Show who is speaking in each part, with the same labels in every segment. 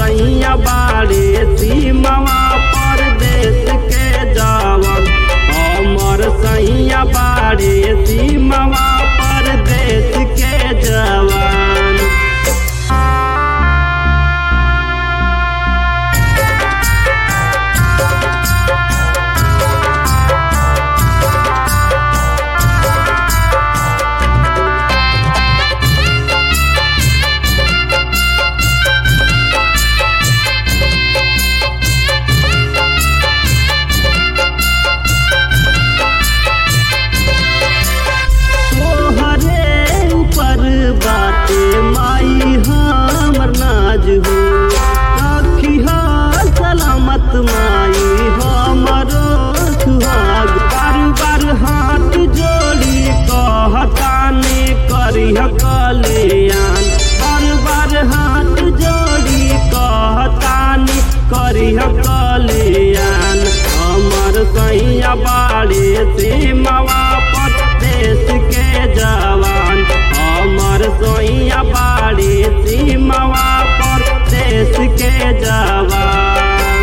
Speaker 1: सैया बाड़े सीमावा परदेश के जवान हमर सैया बाड़े सीमावा परदेश के जवान तोहरे ऊपर बाटे माई हमर नाज हो रखिहा सलामत माई हमरो सुहाग बार बार हाथ जोड़ी कहताने करिह कल्याण बार बार हाथ जोड़ी कहताने करिह कल्याण हमर सैया बाड़े सीमावा परदेश के जवान हमर सोइया बाड़ी सीमावा परदेश के जवान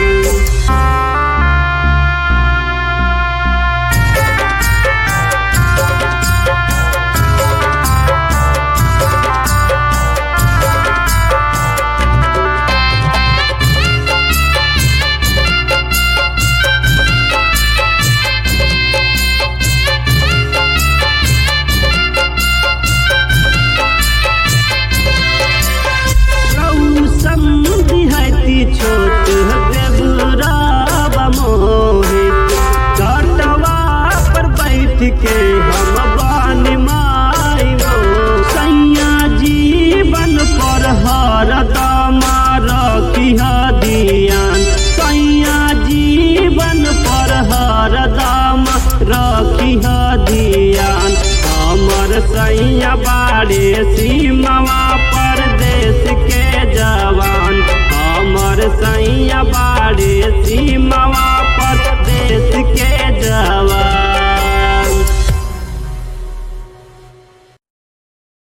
Speaker 1: संधि छोट देवराब मोहित घटवा पर बैठ के हम बानी माई वो सैया जीवन पर हर दमा रखिह दियान सैया जीवन पर हर दम रखिह दियान हमर सैया बाड़े सीमावा